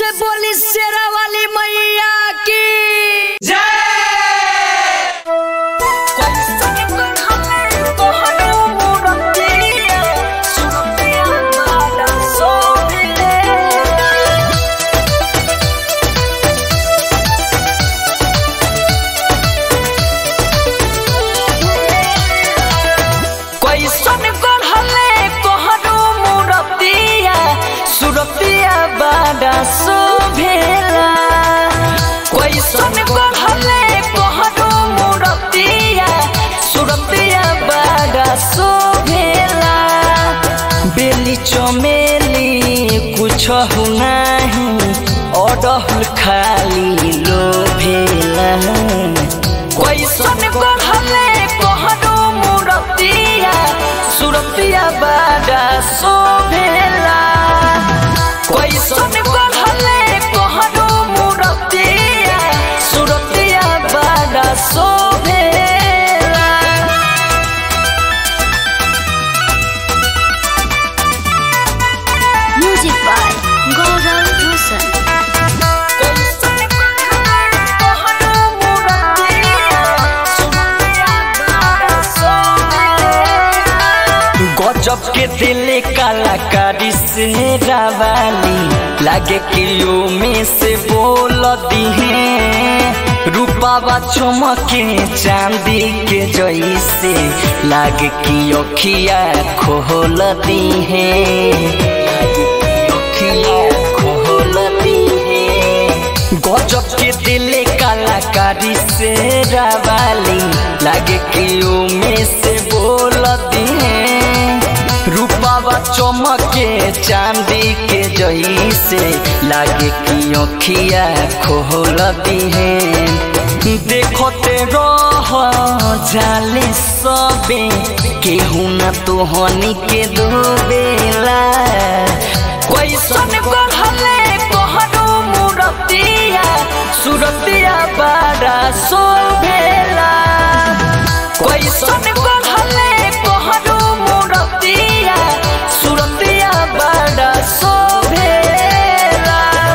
से बोली शेरा वाली मैया की कैसन गढ़ले कोहरू मुरतिया सुरतिया बाड़ा शोभेला कैसन गढ़ले कोहरू मुरतिया सुरतिया बाड़ा शोभेला बेली चमेली कुछ नाही अडहुल खाली लोभेला कैसन गढ़ले कोहरू मुरतिया सुरतिया बाड़ा शोभेला कैसन गढ़ले कोहरू मुरतिया सुरतिया बाड़ा शोभेला म्यूजिक बाय गौरव रोशन गजब के दिल कलाकारी से रावाली लागे किलो में से बोल दिहे रूपावा चमके चांदी के जैसे लागे कि अखिया खोल दिहे अखिया खोल दिहे गजब के दिल कलाकारी से रावाली लागे कि में से बोल दिहे रूपावा चमके चांदी के जैसे लागे कि अखिया खोल दिहे देखते रह जाले सबे केहू न तोहनी के दोबेला कैसन गढ़ले कोहरू मुरतिया सुरतिया बाड़ा शोभेला कैसन गढ़ले कोहरू मुरतिया सुरतिया बाड़ा शोभेला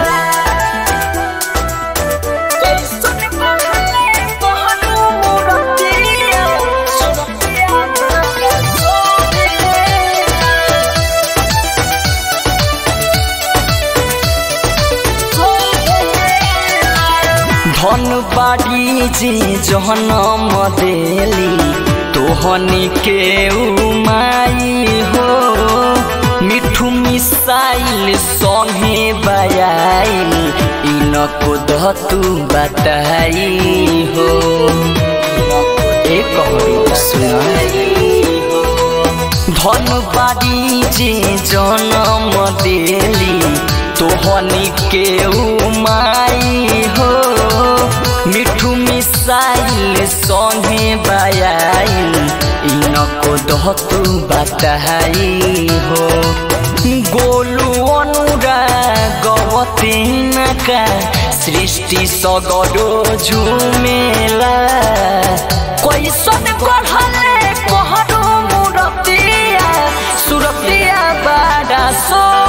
कैसन गढ़ले कोहरू मुरतिया सुरतिया बाड़ा शोभेला धन बाड़ी जे जहनम देली तोहनी के उमाई हो मिठू मिसाइल संगे बयाइल इनको धतु बताई हो एक सुनाई धन बाड़ी जे जन्म देली तोहनी के उमाई हो मिठू मिसाइल संगे बयाइल इनको दहतु बताई हो गोलू अनुरा गवती का सृष्टि सगरो झुमेला कैसन गढ़ले कोहरू मुरतिया सुरतिया बाड़ा सो